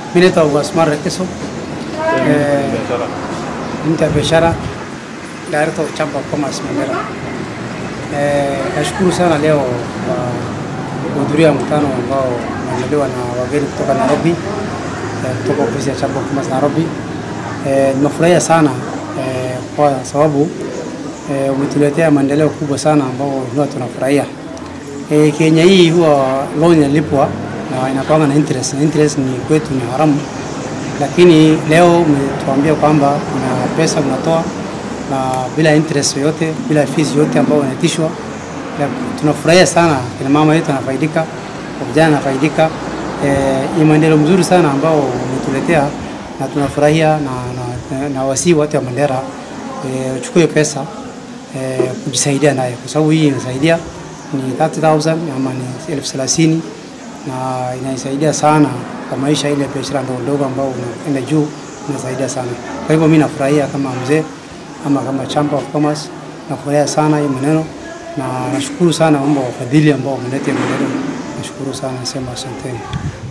Mimi naitwa Wasmar Rekeso, eh, mtu wa biashara, director of Chamber of Commerce Mandera. Eh, nashukuru sana leo kwa kuhudhuria mkutano ambao umeandaliwa na wageni kutoka Nairobi, eh, kutoka ofisi ya Chamber of Commerce Nairobi. Eh, nimefurahia sana eh, kwa sababu eh, umetuletea maendeleo kubwa sana ambao huwa tunafurahia. E, Kenya hii huwa loan inalipwa na inakuwa na interest na interest ni kwetu ni haramu, lakini leo umetuambia kwamba kuna pesa mnatoa na bila interest yoyote, bila fees yoyote ambayo inaitishwa. Na Tunafurahia sana, kina mama yetu anafaidika, vijana anafaidika. E, ni maendeleo mzuri sana ambao umetuletea na tunafurahia na, na, na, na wasii watu wa Mandera e, uchukue pesa e, kujisaidia naye kwa sababu hii inasaidia ni 30,000 ama ni elfu thelathini na inaisaidia sana kwa maisha ile biashara ndogo ndogo ambao unaenda juu, inasaidia sana. Kwa hivyo mimi nafurahia kama mzee ama kama Chamber of Commerce, nafurahia sana hii maneno na nashukuru sana mambo wafadhili ambao wameleta maneno. Nashukuru sana, nasema asanteni.